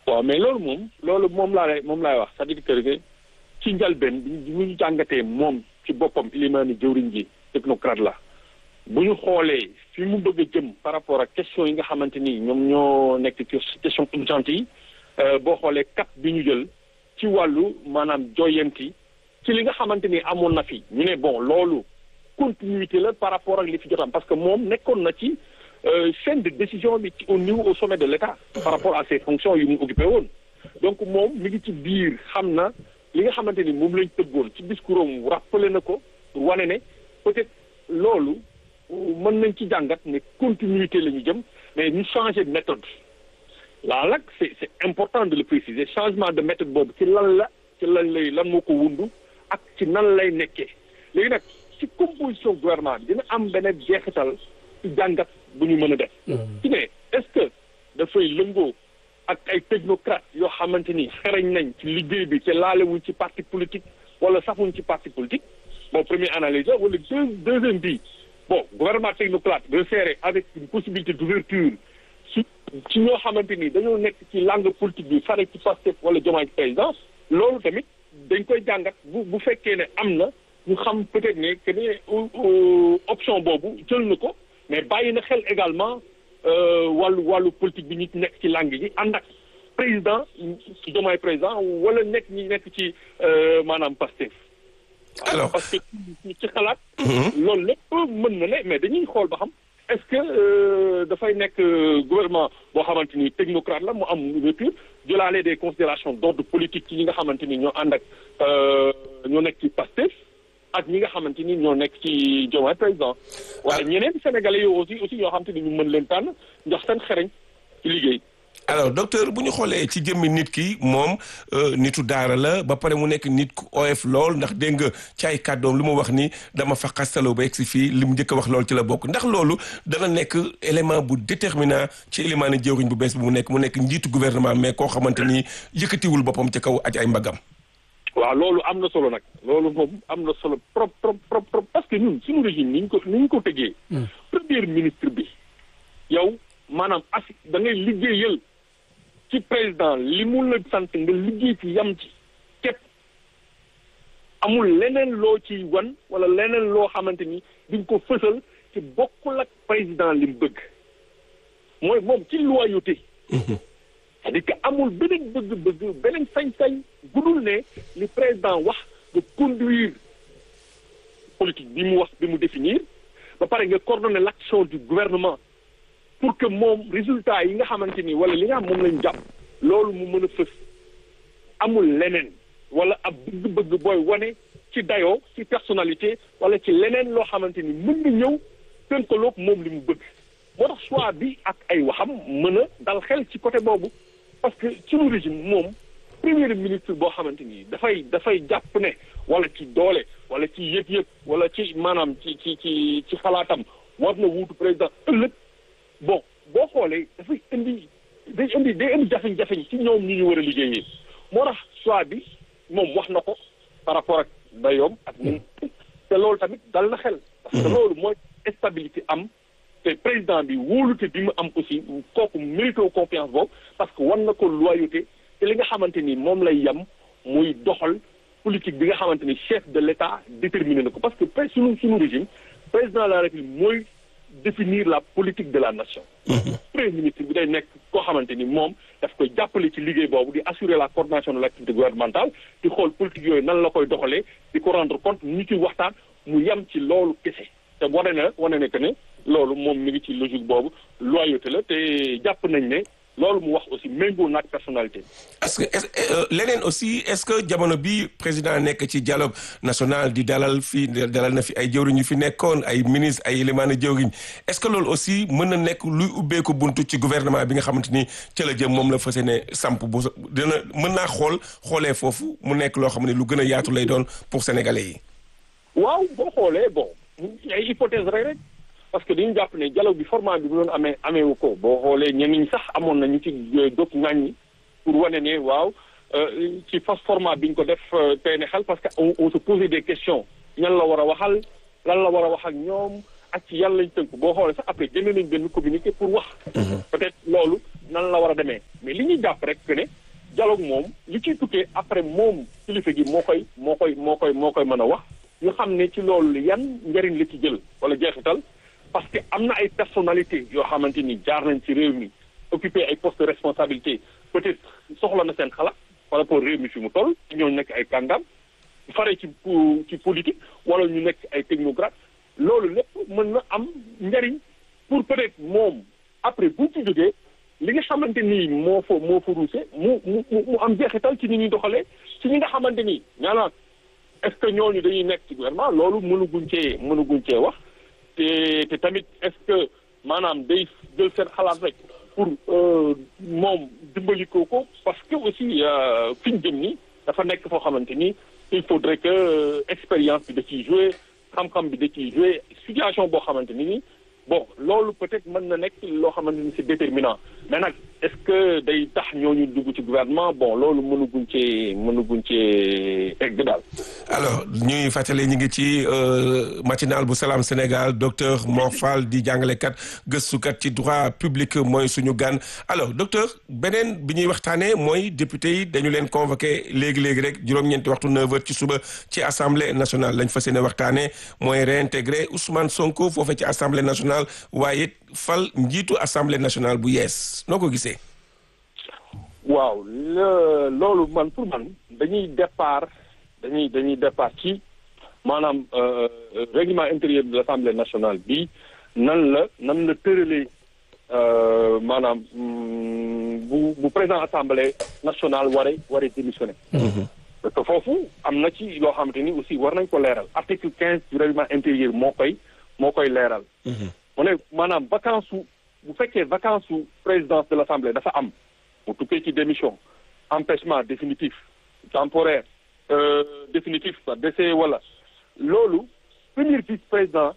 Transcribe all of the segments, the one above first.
waaw mais loolu moom loolu moom laa lay moom laay wax c'est-à-dire que ci njalbeen bi ñu jàngatee moom ci boppam ilimaani jëwriñ ji technocrate la bu ñu xoolee fi mu bëgg a jëm par rapport ak question yi nga xamante ni ñoom ñoo nekk ci question urgente yi boo xoolee cap bi ñu jël ci wàllu maanaam joyanti ci li nga xamante ni amoon na fi ñu ne bon loolu continuité la par rapport ak li fi jotam parce que moom nekkoon na ci chaîne de décision bi ci au niveau au sommet de l'État par rapport à ses fonctions yu mu occupé woon donc moom mi ngi ci biir xam na li nga xamante ni moom lañ tëggoon ci discours am rappelé na ko pour wane ne peut-être loolu mën nañ ci jàngat ne continuité la ñu jëm mais ñu changer de méthode laa nag c'est c'est important de le préciser changement de méthode boobu ci lan la ci lan lay lan moo ko wundu ak ci nan lay nekkee léegi nag ci composition gouvernement bi dina am beneen jeexital ci jàngat bu ñu mën a def ci ne est-ce que dafay lëngoo ak ay technocrates yoo xamante ni xereñ nañ ci liggéey bi ci laalewuñ ci parti politique wala safuñ ci parti politique bon première analyse la wala deux deuxième bi bon gouvernement technocrate resserré avec une possibilité d'ouverture ci ci ñoo xamante ni dañoo nekk ci langue politique bi fare ci Pastef wala Diomaye président loolu tamit dañ koy jàngat bu bu fekkee ne am na ñu xam peut-être ne que ne option boobu jël na ko mais bàyyi na xel également wàllu wàllu politique bi ñi nekk ci langue yi ànd ak président Diomaye président wala nekk ñi nekk ci maanaam Pastef alors parce que ci xalaat loolu lépp mën na ne mais dañuy xool ba xam est-ce que dafay nekk gouvernement boo xamante ni technocrate la mu am ouverture jëlaale des considérations d'ordre politique ci ñi nga xamante ni ñoo ànd ak ñoo nekk ci Pastef ak ñi nga xamante ni ñoo nekk ci Diomaye président waaye ñeneen sénégalais yoo aussi aussi yoo xamante ni ñu mën leen tànn ndax seen xereñ ci liggéey alors docteur bu ñu xoolee ci jëmmi nit ki moom nitu daara la ba pare mu nekk nit ku oyof lool ndax dégg nga ci ay kàddoom lu mu wax ni dama fa xastaloo ba egsi fii li mu njëkk a wax loolu ci la bokk ndax loolu dana nekk élément bu déterminant ci élément ni jëwriñ bu bees bi mu nekk mu nekk njiitu gouvernement mais koo xamante ni yëkkatiwul boppam ci kaw aj ay mbagam waaw loolu am na solo nag loolu moom am na solo trop trop trop trop parce que ñun suñu régime ni ñu ko ni ñu ko tëggee premier ministre bi yow maanaam assi da ngay liggéeyal ci président li mu la sant nga liggéey ci yam ci képp amul leneen loo ci wan wala leneen loo xamante ni diñ ko fësal ci bokkul ak président li mu bëgg mooy moom ci loyauté c'est-à-dire que amul beneen bëgg-bëgg beneen sañ-sañ gudul ne li président wax nga conduire politique bi mu wax bi mu définir ba pare nga coordonner l'action du gouvernement pour que moom résultat yi nga xamante ni wala li nga xam moom lañ jàpp loolu mu mën a fës amul leneen wala ab bëgg-bëgg booy wane ci dayoo ci personnalité wala ci leneen loo xamante ni mën na ñëw tënkaloog moom li mu bëgg moo tax choix bi ak ay waxam mën a dal xel ci côté boobu parce que suñu régime moom premier ministre boo xamante ni dafay dafay jàpp ne wala ci doole wala ci yëg-yëg wala ci maanaam ci ci ci ci xalaatam war na wuutu président ëllëg bon boo xoolee dafay indi day indi day indi jafeñ-jafeñ ci ñoom ñu ñu war a liggéeyee moo tax choix bi moom wax na ko par rapport ak dayoom ak ni te loolu tamit dal na xel parce que loolu mooy stabilité am te président bi wóolute bi mu am aussi kooku mérité confiance boobu parce que wan na ko loyauté te li nga xamante ni moom lay yem muy doxal politique bi nga xamante ni chef de l'État déterminé na ko parce que suñu suñu régime président de la République mooy définir la politique de la nation premier ministre bi day nekk koo xamante ni moom daf koy jàppale ci liggéey boobu di assurer la coordination de l'activité gouvernementale di xool politique yooyu nan la koy doxalee di ko rendre compte ñu ci waxtaan mu yem ci loolu kese te wane na wane ne que ne loolu moom mi ngi ci logique boobu loyauté la te jàpp nañ ne loolu mu wax aussi méngoo naag personnalité est-ce que leneen aussi est-ce que jamono bi président nekk ci dialogue national di dalal fii dalal na fi ay jëwriñ yu fi nekkoon ay ministre ay éléments jëwriñ est-ce que loolu aussi mën na nekk luy ubbeeku buntu ci gouvernement bi nga xamante ni ca la jëm moom la fas yéene samp bu dina mën naa xool xoolee foofu mu nekk loo xam ne lu gën a yaatu lay doon pour sénégalais yi. waaw boo xoolee bon ay hypothèse rek rek. parce que dañu jàpp ne dialogue bi format bi bu doon amee ameewu ko boo xoolee ñenn ñi sax amoon na ñu ci dog ŋàññi pour wane ne waaw ci fas format bi ñu ko def tey ne xel parce que on on se posait des questions ñan la war a waxal lan la war a wax ak ñoom ak ci yan lañ tënk boo xoolee sax après génne nañ benn communiqué pour wax. peut-être loolu nan la war a demee mais li ñuy jàpp rek que ne dialogue moom li ciy tukkee après moom kilifa gi moo koy moo koy moo koy moo koy mën a wax ñu xam ne ci loolu yan njëriñ la ci jël wala jeexital parce que am na ay personnalité yoo xamante ni jaar nañ ci réew mi occupé ay postes de responsabilité peut-être soxla na seen xalaat par rapport réew mi fi mu toll ñooñu nekk ay kàngam fare ci ci politique wala ñu nekk ay technocrate loolu lépp mën na am njëriñ pour peut-être moom après bu ci jógee li nga xamante ni moo fa moo fa ruuse mu mu mu am jeexital ci ni ñuy doxalee ci ñi nga xamante ni ñaanaan est-ce que ñooñu dañuy nekk ci gouvernement loolu mënuguñ cee mënuguñ cee wax te te tamit est-ce que maanaam day jël seen xalaat rek pour moom dimbali ko ko parce que aussi fi ñu jëm ni dafa nekk foo xamante ni il faudrait que expérience bi da ciy jouer xam-xam bi da ciy jouer situation boo xamante ni ni bon loolu peut-être mën na nekk loo xamante ni c'est déterminant mais nag est-ce que day tax ñooñu dugg ci gouvernement bon loolu mënuguñ cee mënuguñ cee egg daal. alors ñuy fàttali ñu ngi ci matinal bu Salam Sénégal docteur Mor Fall di jàngalekat gëstukat ci droit public mooy suñu gan alors docteur beneen bi ñuy waxtaanee mooy député yi dañu leen convoqué léegi léegi rek juróom-ñeenti waxtu 9h ci suba ci assemblée nationale lañ fas yéene waxtaanee mooy réintégrer Ousmane Sonko foofee ci assemblée nationale waaye fal njiitu assemblée nationale bu yees noo ko gisee. waaw loolu man pour man dañuy départ dañuy dañuy départ ci maanaam règlement intérieur de l'Assemblée nationale bi nan la nan la tëralee maanaam bu bu président assemblée nationale waree waree démissionner. parce que foofu am na ci loo xamante ni aussi war nañ ko leeral article quinze du règlement intérieur moo koy moo koy leeral. mu ne maanaam vacance su bu fekkee vacance su présidence de l'Assemblée dafa am. mu tukkee ci démission empêchement définitif temporaire euh, définitif quoi décès wala loolu premier vice-président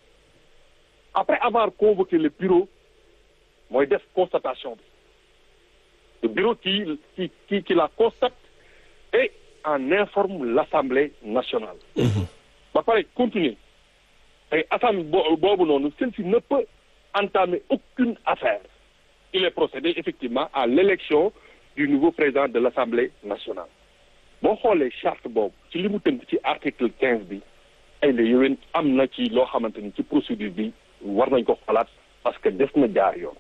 après avoir convoqué le bureau mooy def constatation bi le bureau qui qui qui qui la constate et en informe l'Assemblée nationale ba pare continuer et assemblée boobu noonu celle-ci ne peut entamer aucune affaire il est procédé effectivement à l'élection du nouveau président de l'Assemblée nationale boo xoolee charte boobu ci li mu tënk ci article quinze bi ay la yowén am na ci loo xamante ni ci procédure bi war nañ ko xalaat parce que def na jaar yoon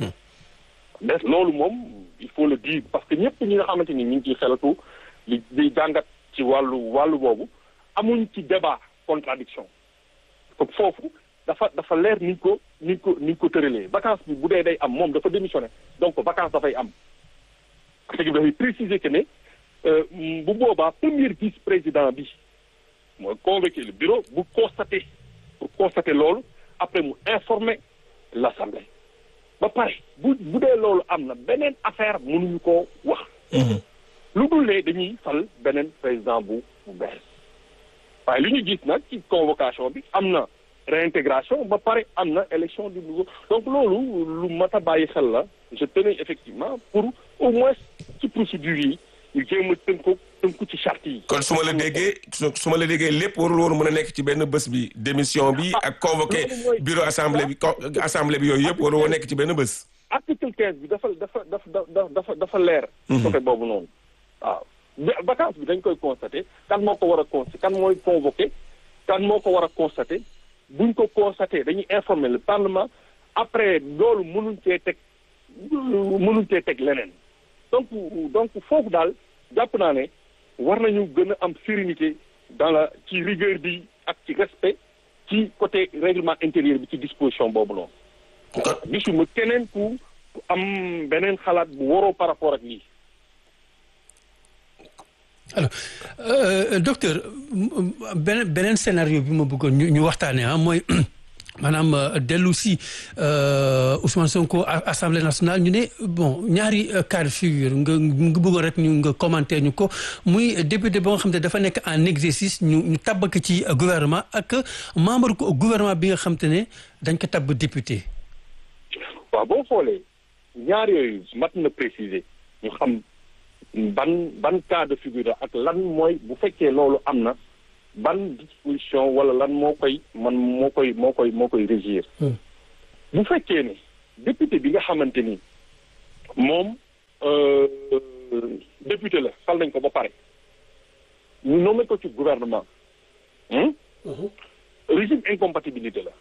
des loolu moom il faut le dire parce que ñëpp ñi nga xamante ni ñu ngi ciy xelatu li di jàngat ci wàllu wàllu boobu amuñ ci débat contradiction comme foofu dafa dafa leer niñ ko niñ ko niñ ko tëralee vacance bi bu dee day am moom dafa démissionné donc vacance dafay am parce que dafay préciser que ne bu boobaa premier vice-président bi mooy convoquer le bureau bu constater pour constater loolu après mu informer l'Assemblée ba pare bu bu dee loolu am na beneen affaire mënuñu koo wax lu dul ne dañuy fal beneen président bu bu bees waaye li ñu gis nag ci convocation bi am na réintégration ba pare am na élection du nouveau donc loolu lu mat a bàyyi xel la je tenais effectivement pour au moins ci procédure yi ñu jéem a tënku tënku ci charte yi. kon su ma la déggee su ma la déggee lépp warul woon mën a nekk ci benn bés bi démission bi ak convoqué bureau assemblée bi assemblée bi yooyu yëpp warul woon nekk ci benn bés. article quinze bi dafa dafa dafa dafa dafa leer. côté boobu noonu waaw. vacance bi dañ koy constater kan moo ko war a constater kan mooy convoqué kan moo ko war a constater. buñ ko constaté dañuy informer le parlement après loolu mënuñ cee teg mënuñ cee teg leneen donc donc foofu daal jàpp naa ne war nañu gën a am sérénité dans la ci rigueur bi ak ci respect ci côté règlement intérieur bi ci disposition boobu noonu. gisuma keneen ku am beneen xalaat bu waroo par rapport ak lii. alors euh, docteur beneen beneen scénario bi ma bëggoon ñu ñu waxtaanee ah mooy maanaam dellu si Ousmane Sonko assemblée nationale ñu ne bon ñaari cas de figure nga nga bëggoon rek ñu nga commenter ñu ko muy député ba nga xam te dafa nekk en exercice ñu ñu tabbak ci gouvernement ak membre gouvernement bi nga xam te ne dañ ko tabb député. waaw boo xoolee ñaar yooyu mat na préciser ñu xam. ban ban cas de figure ak lan mooy bu fekkee loolu am na ban disposition wala lan moo koy man moo koy moo koy moo koy régir bu fekkee ne député bi nga xamante ni moom député la fal nañ ko ba pare ñu nommé ko ci gouvernement hmm? régime incompatibilité la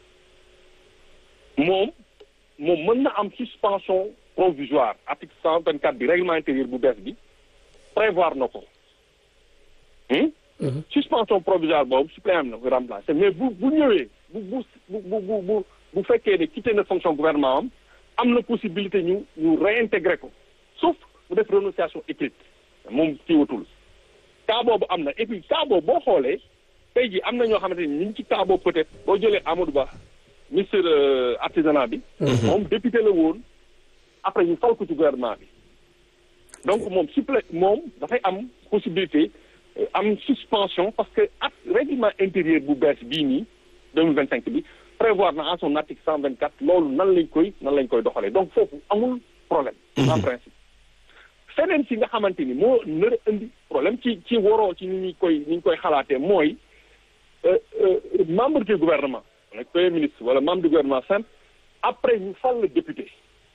moom moom mën na am suspension provisoire article cent vingt quatre bi règlement intérieur bu bees bi prévoir na ko hmm? suspension provisoire boobu suppléant na ko remplacé mais bu bu ñëwee bu bu bu bu bu bu fekkee ne quitté na fonction gouvernement am am na possibilité ñu ñu réintégrer ko sauf mu def renonciation écrite moom kii watul cas boobu am na et puis cas boobu boo xoolee tey jii am na ñoo xamante ni ñu ngi ci cas boobu peut-être boo jëlee Amadou Ba ministre artisanat bi. moom député la woon après ñu fal ko ci gouvernement bi. donc moom supplé moom dafay am possibilité am suspension parce que ak règlement intérieur bu bees bii nii deux mille vingt cinq bi prévoir na en son article cent vingt quatre loolu nan lañ koy nan lañ koy doxalee donc foofu amul problème. en principe. feneen si nga xamante ni moo nar a indi problème ci ci waroo ci ni ñu koy ni ñu koy xalaatee mooy membre du gouvernement wala premier ministre wala membre du gouvernement simple après ñu fal le député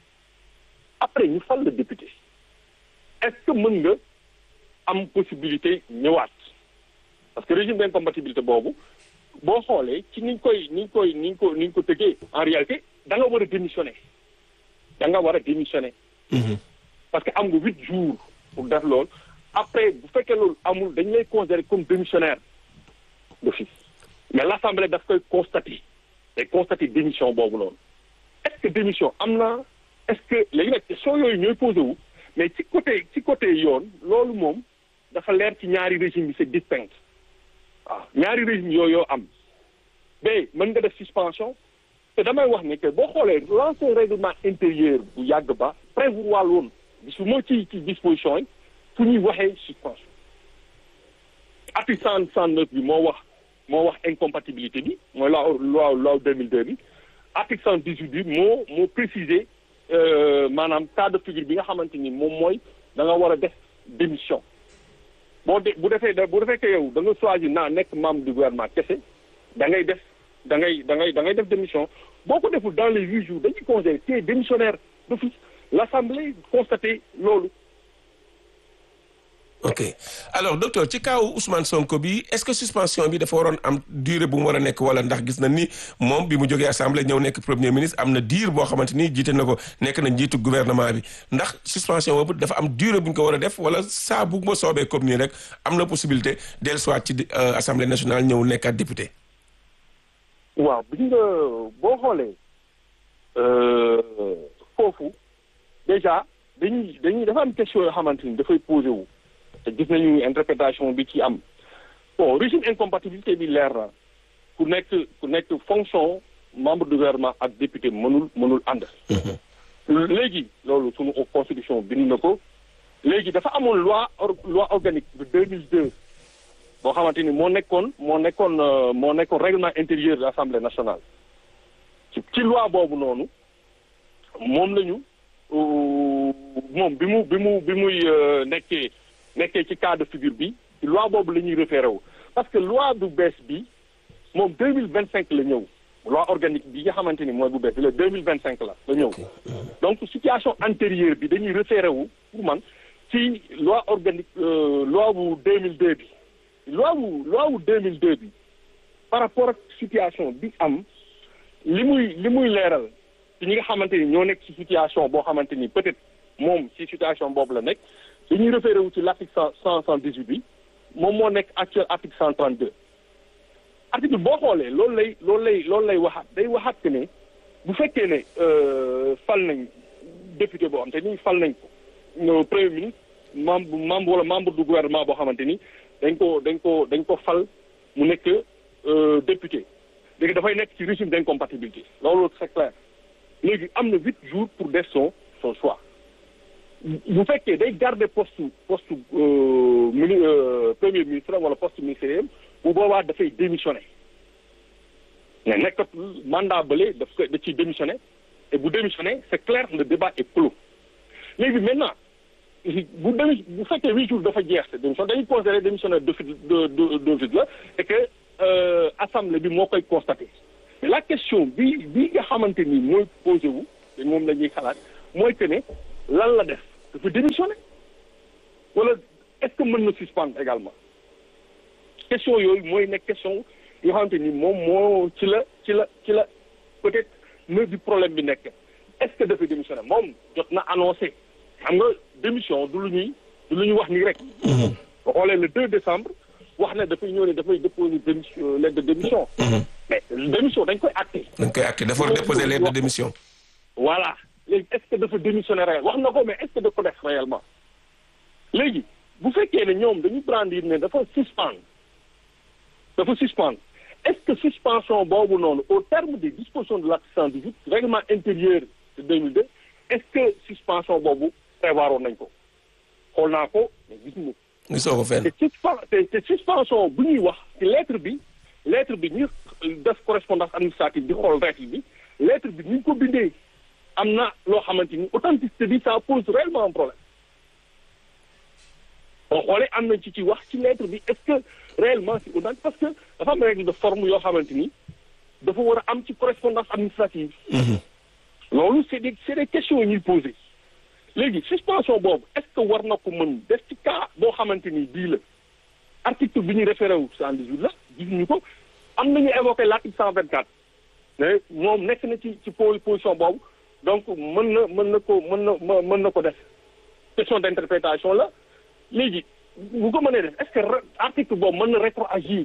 après ñu fal le député est-ce que mën nga am possibilité ñëwaat parce que régime d'incompatibilité boobu boo xoolee ci ni ñu koy ni ñu koy ni ñu ko ni ñu ko tëggee en réalité da nga war a démissionner da nga war a démissionner. parce que am nga huit jours pour def loolu après bu fekkee loolu amul dañu lay considérer comme démissionnaire d'office mais l'assemblée daf koy constater day constater démission boobu noonu est-ce que démission am na est-ce que léegi nag question yooyu ñooy posé wu mais ci côté ci côté yoon loolu moom dafa leer ci ñaari régime yi c'est distinct waaw ñaari régime yooyu yoo am ba mën nga def suspension te damay wax ne que boo xoolee l'ancien règlement intérieur bu yàgg ba prévoir woon gisuma ci ci disposition yi fu ñuy waxee suspension article cent cent neuf bi moo wax moo wax incompatibilité bi mooy loi loi loi deux mille deux bi article cent dix huit bi moo moo préciser maanaam cas de figure bi nga xamante ni moom mooy da nga war a def démission boo de bu defee bu defee que yow da nga choisir naa nekk membre du gouvernement kese da ngay def da ngay da ngay da ngay def démission boo ko deful dans les huit jours dañuy considérer que démissionnaire d'office l'assemblée constaté loolu. ok alors docteur ci kaw Ousmane Sonko bi est-ce que suspension bi dafa waroon am durée bu mu war a nekk wala ndax gis na ni moom bi mu jógee assemblée ñëw nekk premier ministre am na diir boo xamante ni jiite na ko nekk na njiitu gouvernement bi ndax suspension boobu dafa am durée bu ñu ko war a def wala saa bu ma soobee comme nii rek am na possibilité dellusiwaat ci assemblée nationale ñëw nekkaat député. waaw bi nga boo xoolee foofu déjà dañuy dañuy dafa am question yoo xamante ni dafay posé wu. te gis nañu interprétation bi ci am bon régime incompatibilité bi leer na ku nekk ku nekk fonction membre du gouvernement ak député mënul mënul ànd léegi loolu sunu constitution bind na ko léegi dafa amoon loi loi organique de deux mille deux boo xamante ni moo nekkoon moo nekkoon moo nekkoon règlement intérieur de l'Assemblée nationale ci ci loi boobu noonu moom lañu moom bi mu bi mu bi muy nekkee nekkee ci cas de figure bi loi boobu la ñuy référé wu parce que loi bu bees bi moom deux mille vingt cinq la ñëw loi organique bi nga xamante ni mooy bu bees bi la deux mille vingt cinq la la ñëw donc situation antérieure bi dañuy référé wu pour man ci loi organique loi bu deux mille deux bi loi bu loi bu deux mille deux bi par rapport ak situation bi am li muy li muy leeral ci ñi nga xamante ni ñoo nekk ci situation boo xamante ni peut-être moom ci situation boobu la nekk dañuy référé wu ci l'article cent cent cent dix-huit bi moom moo nekk actuel article cent trente-deux article boo xoolee loolu lay loolu lay loolu lay waxaat day waxaat que ne bu fekkee ne fal nañ député boo xam te ni fal nañ ko premier ministre membre membre wala membre du gouvernement boo xamante ni dañ ko dañ ko dañ ko fal mu nekk député léegi dafay nekk ci régime d'incompatibilité loolu c'est clair léegi am na huit jours pour def son son choix bu fekkee day garder poste poste mini premier ministre wala poste ministériel bu boobaa dafay démissionner mais nekkat mandat bële daf ko da ciy démissionner et bu démissionner c'est clair le débat est clos léegi maintenant bu démi bu fekkee huit jours dafa jeex te démission dañuy considérer démissionnaire de de de de la et que assemblée bi moo koy constater mais la question bi bi nga xamante ni mooy posé wu te moom la ñuy xalaat mooy que ne lan la def dafa démissionné wala est-ce que mën na suspendre également question yooyu mooy nekk question yoo xamante ni moom moo ci la ci la ci la peut-être nœud du problème bi nekk est-ce que dafay démissionner moom jot na annoncé xam nga démission du lu ñuy du lu ñuy wax nii rek. boo xoolee le 2 décembre wax ne dafay ñëw ne dafay déposer démission lettre de démission. mais démission dañ koy acté. dañ koy acté dafa déposer lettre de démission. voilà léegi est-ce que dafa démissionner réel wax na ko mais est-ce que da ko def réellement léegi bu fekkee ne ñoom dañu brandir ne dafa suspendre dafa suspendre est-ce que suspension boobu noonu au terme des dispositions de l'article 118 règlement intérieur de 2002 est-ce que suspension boobu prévoiroon nañ ko xool naa ko mais gis nga gisoo ko fenn. te suspen te te suspension bu ñuy wax ci lettre bi lettre bi ñu def correspondance administrative di xool règle bi lettre bi ni ñu ko bindee am na loo xamante ni authenticité bi ça pose réellement un problème boo xoolee am nañ ci ci wax ci lettre bi est-ce que réellement c'est authentique parce que dafa am règle de forme yoo xamante ni dafa war a am ci correspondance administrative loolu c'est des c'est des questions yu ñuy poser léegi suspension boobu est-ce que war na ko mën def ci cas boo xamante ni bii la article bi ñu référé wu 118 la gisuñu ko am nañu évoqué l'article 124 mais moom nekk na ci ci position boobu donc mën na mën na ko mën na mën na ko def question d'interprétation la léegi bu ko mënee def est-ce que article boobu mën na rétroagir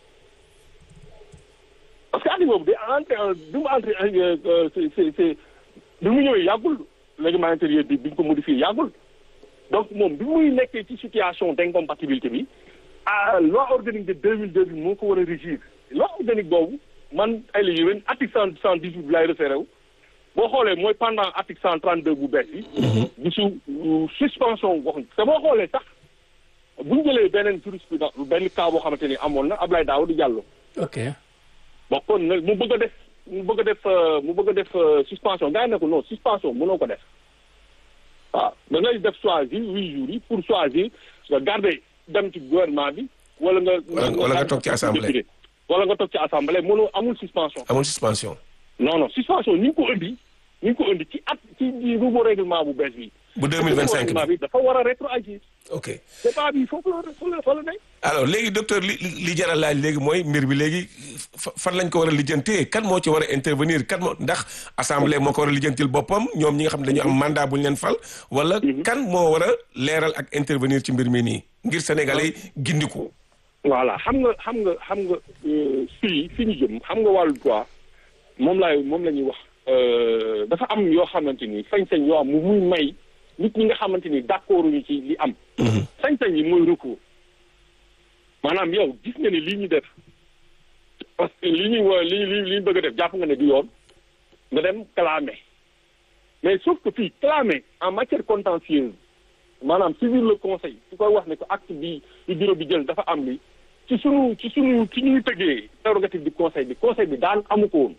parce que article boobu day entré bi mu entré c'est c'est c'est bi mu ñëwee yàggul règlement intérieur bi bi ñu ko modifié yàggul donc moom bi muy nekkee ci situation d'incompatibilité bi ah loi organique de 2002 bi moo ko war a régir loi organique boobu man ay la yéwén article cent cent dix-huit bi laay référé wu boo xoolee mooy pendant article cent trente-deux bu bees bi gisu suspension waxuñ te boo xoolee sax bu ñu jëlee beneen jurisprudence benn cas boo xamante ni amoon na Abdoulaye Daouda Diallo ok bon kon nag mu bëgg a def mu bëgg a def mu bëgg a def suspension gars yi ne ko non suspension mënoo ko def waaw da ngay def choisir huit jours yi pour choisir nga garder dem ci gouvernement bi wala nga wala nga toog ci assemblée wala nga toog ci assemblée mënoo amul suspension amul suspension non non suspension ni ñu ko indi ni ñu ko indi ci at ci nouveau règlement bu bees bi bu deux mille vingt cinq bi dafa war a rétroagir ok débat bi foofu la fa la fa la nekk alors léegi docteur li li jar a laaj léegi mooy mbir bi léegi fan lañ ko war a lijjantee kan moo ci war a intervenir kan moo ndax assemblée moo ko war a lijjantil boppam ñoom ñi nga xam ne dañu am mandat bu ñu leen fal wala kan moo war a leeral ak intervenir ci mbir mi nii ngir sénégalais gindiku voilà xam nga xam nga xam nga fii fi ñu jëm xam nga wàllu droit moom laay moom la ñuy wax dafa am yoo xamante ni sañ-sañ yoo am mu muy may nit ñi nga xamante ni d'accord ñu ci li am sañ-sañ yi mooy recours maanaam yow gis nga ni lii ñu def parce que li ñuy wa li li li ñu bëgg a def jàpp nga ne du yoon nga dem clamer mais sauf que fii clamer en matière contentieuse maanaam saisir le conseil su koy wax ne ko acte bi du bureau bi jël dafa am li ci sunu ci sunu ci ñuy tëggee prérogative du conseil bi conseil bi daan amu ko woon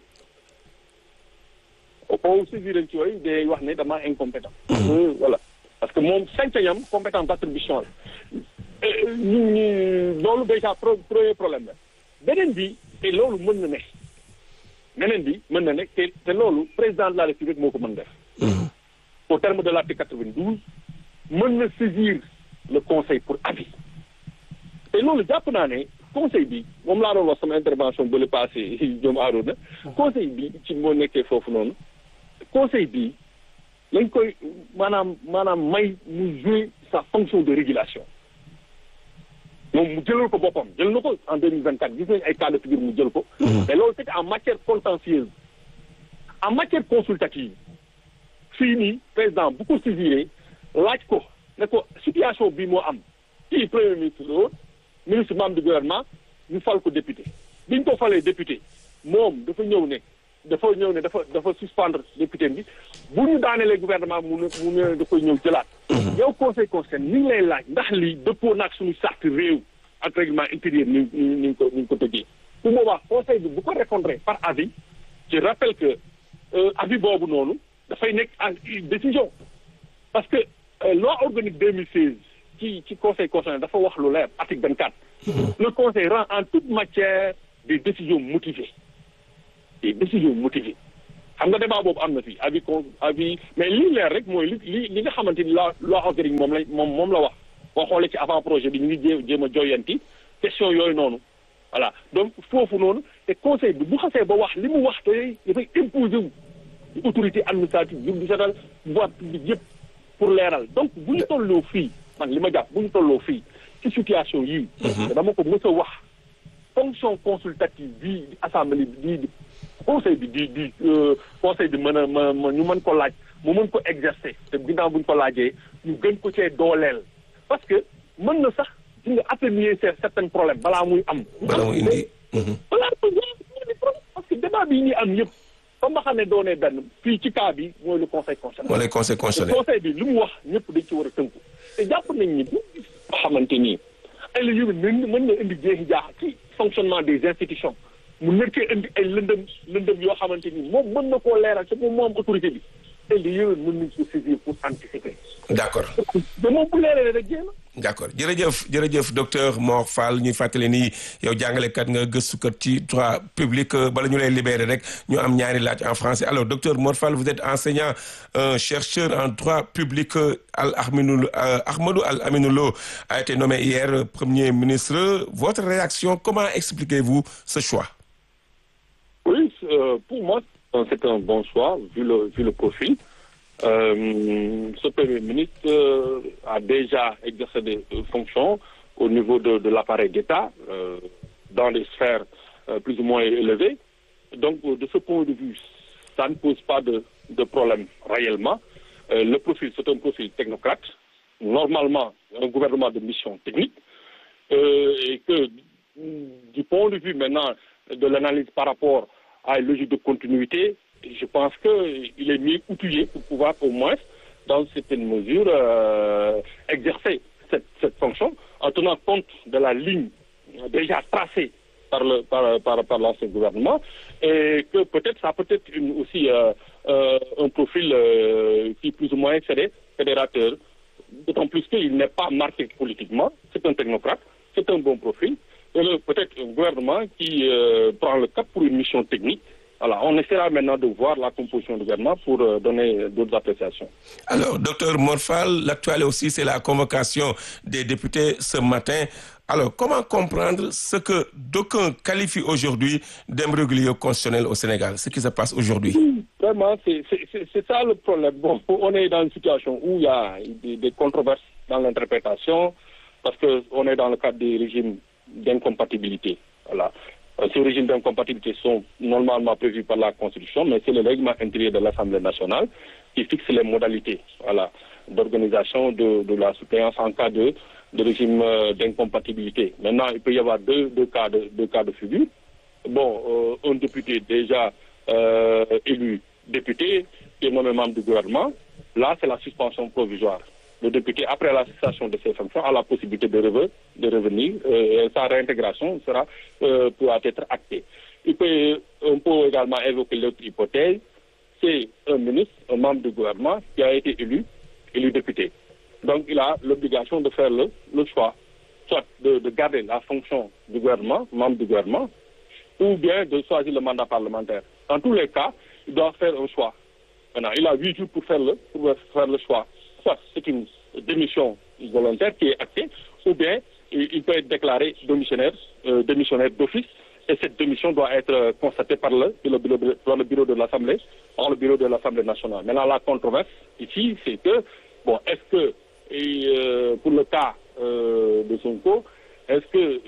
boo saisir ci yooyu day wax ne dama incompétent voilà parce que moom sañ-sañam compétence d'attribution la ñu ñu loolu déjà premier problème la beneen bi te loolu mën na ne beneen bi mën na ne te te loolu président de la république moo ko mën def au terme de l'article 92 mën na saisir le conseil pour avis te loolu jàpp naa ne conseil bi moom laa doon wax sama intervention ba le passé ñoom aaroon na conseil bi ci moo nekkee foofu noonu conseil bi lañ koy maanaam maanaam may mu jouer sa fonction de régulation moom mu jëlal ko boppam jël na ko en deux mille vingt quatre gis nañu ay cas de figure mu jël ko mais loolu c'était en matière contentieuse en matière consultative fii nii président bu ko saisiré laaj ko ne ko situation bi moo am kii premier ministre la woon ministre membre du gouvernement ñu fal ko député biñ ko falee député moom dafa ñëw ne dafa ñëw ne dafa dafa suspendre député bi bu ñu daanelee gouvernement mu ne mu ne da koy ñëw jëlaat yow conseil constitutionnel ni ngi lay laaj ndax li dëppoo naag suñu charte réew ak règlement intérieur ni ni ni ko ni ko tëggee bu boobaa conseil bi bu ko répondre par avis je rappelle que avis boobu noonu dafay nekk en décision parce que loi organique 2016 ci ci conseil constitutionnel dafa wax lu leer article 24 le conseil rend en toute matière des décisions motivées des décisions motivées xam nga débat boobu am na fi avis con avis mais lii leer rek mooy li li li nga xamante ni la loi organique moom la moom moom la wax boo xoolee ci avant projet bi ñu ngi jé jéem a joyanti question yooyu noonu voilà donc foofu noonu te conseil bi bu xasee ba wax li mu wax te dafay imposer wu autorité administrative yu di setal voie publique yëpp pour leeral donc bu ñu tolloo fii man li ma jàpp bu ñu tolloo fii ci situation yii dama ko mës a wax fonction consultative bii assemblée bi di conseil bi di di conseil bi mën a ma ñu mën ko laaj mu mën ko exercer te ginnaaw bu ñu ko laajee ñu gën ko cee dooleel parce que mën na sax di nga atténuer certains problèmes balaa muy am balaa muy indi balaa muy indi problème parce que débat bi ñuy am yëpp fa ma xam ne doonee benn fii ci cas bi mooy le conseil constitutionnel mooy le conseil constitutionnel conseil bi li mu wax ñëpp dañ ci war a tënku te jàpp nañ ni bu xamante nii ay la yëwén mën mën na indi jeexi jaax ci fonctionnement des institutions mu nekkee indi ay lëndëm lëndëm yoo xamante ni moom mën na koo leeral te moom moo am autorité bi te li yëwén mën nañ ko saisir pour anticiper d'accord mais moom bu leeralee rek jéem d'accord jërëjëf jërëjëf docteur Mor Fall ñuy fàttali ni yow jàngalekat nga gëstukat ci droit public bala ñu lay libérer rek ñu am ñaari laaj en français alors docteur Mor Fall vous êtes enseignant euh, chercheur en droit public Al Ahmadou euh, Ahmadou Al Aminou Lo a été nommé hier premier ministre votre réaction comment expliquez-vous ce choix oui euh, pour moi c'est un bon choix vu le vu le profil Euh, ce Premier ministre euh, a déjà exercé des euh, fonctions au niveau de, de l'appareil d'État dans des sphères plus ou moins élevées. Donc, de ce point de vue, ça ne pose pas de, de problème réellement. le profil, c'est un profil technocrate, normalement un gouvernement de mission technique, et que du point de vue maintenant de l'analyse par rapport à une logique de continuité, je pense qu'il est mieux outillé pour pouvoir au moins, dans certaines mesures, euh, exercer cette, cette, fonction en tenant compte de la ligne déjà tracée par le par, par, par l'ancien gouvernement et que peut-être ça peut être une, aussi euh, euh, un profil qui plus ou moins serait fédérateur, d'autant plus qu'il n'est pas marqué politiquement, c'est un technocrate, c'est un bon profil, et peut-être un gouvernement qui prend le cap pour une mission technique voilà, on essaiera maintenant de voir la composition du gouvernement pour euh, donner d'autres appréciations. Alors, docteur Morphal, l'actualité aussi, c'est la convocation des députés ce matin. Alors, comment comprendre ce que d'aucuns qualifient aujourd'hui d'imbroglio constitutionnel au Sénégal, ce qui se passe aujourd'hui Vraiment, c'est ça le problème. Bon, on est dans une situation où il y a des, des controverses dans l'interprétation, parce qu'on est dans le cadre des régimes d'incompatibilité. Voilà. Ces régimes d'incompatibilité sont normalement prévus par la Constitution, mais c'est le règlement intérieur de l'Assemblée nationale qui fixe les modalités voilà, d'organisation de, de, la suppléance en cas de, de régime d'incompatibilité. Maintenant, il peut y avoir deux, deux, cas, de, deux cas de figure. Bon, euh, un député déjà euh, élu député qui est nommé membre du gouvernement, là, c'est la suspension provisoire le député, après la cessation de ses fonctions, a la possibilité de, revenir, de revenir euh, sa réintégration sera, euh, pourra être actée. Il peut, on peut également évoquer l'autre hypothèse, c'est un ministre, un membre du gouvernement qui a été élu, élu député. Donc il a l'obligation de faire le, le choix, soit de, de, garder la fonction du gouvernement, membre du gouvernement, ou bien de choisir le mandat parlementaire. Dans tous les cas, il doit faire un choix. Maintenant, il a huit jours pour faire le, pour faire le choix soit c'est une démission volontaire qui est actée, ou bien il peut être déclaré démissionnaire, euh, démissionnaire d'office, et cette démission doit être euh, constatée par le, le, le, par le bureau de l'Assemblée, par le bureau de l'Assemblée nationale. Maintenant, la controverse ici, c'est que, bon, est-ce que, et, euh, pour le cas de Sonko, est-ce que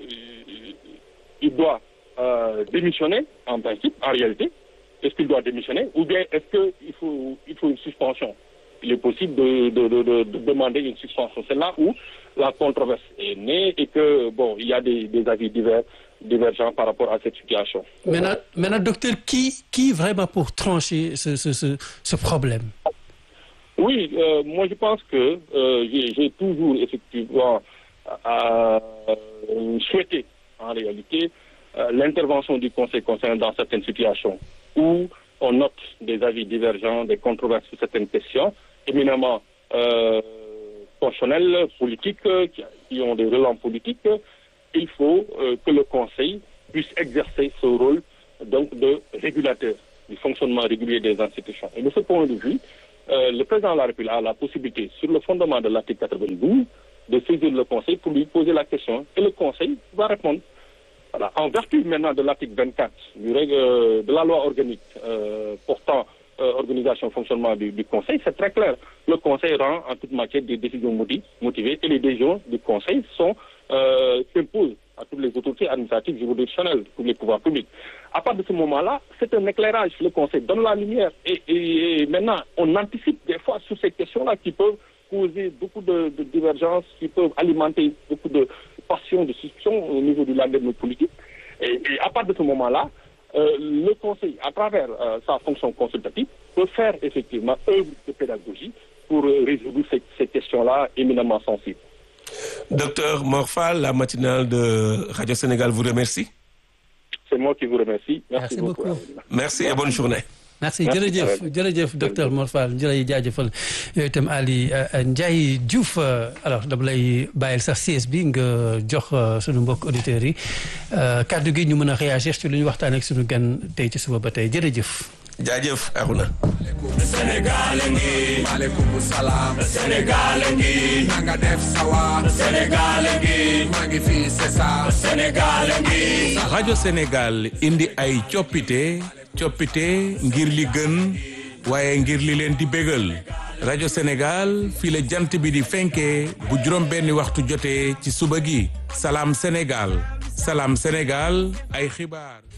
il doit démissionner en principe, en réalité, est-ce qu'il doit démissionner, ou bien est-ce qu'il faut, il faut une suspension il est possible de, de, de, de, demander une suspension. C'est là où la controverse est née et que, bon, il y a des, des avis divers, divergents par rapport à cette situation. Maintenant, maintenant docteur, qui, qui vraiment pour trancher ce, ce, ce, ce problème Oui, euh, moi je pense que euh, j'ai toujours effectivement euh, souhaité, en réalité, l'intervention du Conseil concernant dans certaines situations où on note des avis divergents, des controverses sur certaines questions, éminemment euh, constitutionnelles, politiques, qui, qui, ont des relents politiques, il faut euh, que le Conseil puisse exercer ce rôle donc de régulateur du fonctionnement régulier des institutions. Et de ce point de vue, euh, le président de la République a la possibilité, sur le fondement de l'article 92, de saisir le Conseil pour lui poser la question et le Conseil va répondre. Voilà. En vertu maintenant de l'article 24 du règle, euh, de la loi organique euh, portant euh, organisation et fonctionnement du, du Conseil, c'est très clair. Le Conseil rend en toute matière des décisions motivées, motivées et les décisions du Conseil sont euh, s'imposent à toutes les autorités administratives, juridictionnelles, tous les pouvoirs publics. À partir de ce moment-là, c'est un éclairage. Le Conseil donne la lumière et, et, et maintenant, on anticipe des fois sur ces questions-là qui peuvent causer beaucoup de, de divergences, qui peuvent alimenter beaucoup de passion, de suspicion au niveau du landerneau politique. Et, et à partir de ce moment-là, euh, le Conseil, à travers euh, sa fonction consultative, peut faire effectivement œuvre de pédagogie pour euh, résoudre ces, ces questions-là éminemment sensibles. Docteur Morphal, la matinale de Radio Sénégal vous remercie. C'est moi qui vous remercie. Merci, Merci beaucoup. beaucoup. Merci et bonne journée. merci Merci, jërëjëf Karel. jërëjëf docteur Mor Fall jërëjëf jaajëfal yow itam Ali euh, Ndiaye Diouf euh, alors dama lay bàyyil sax siège bi nga jox euh, sunu mbokk auditeurs yi euh, kàddu gi ñu mën a réagir ci lu ñu waxtaan ak sunu gan tey ci suba ba tey jërëjëf. jaajëf Aruna. Sénégal ngi maaleykum salaam Sénégal ngi na nga def sawa Sénégal ngi maa ngi fii c'est ça Sénégal ngi rajo Sénégal indi ay coppite coppite ngir li gën waaye ngir li leen di bégal rajo Sénégal fii la jant bi di fenkee bu juróom benni waxtu jotee ci suba gi salaam Sénégal salaam Sénégal ay xibaar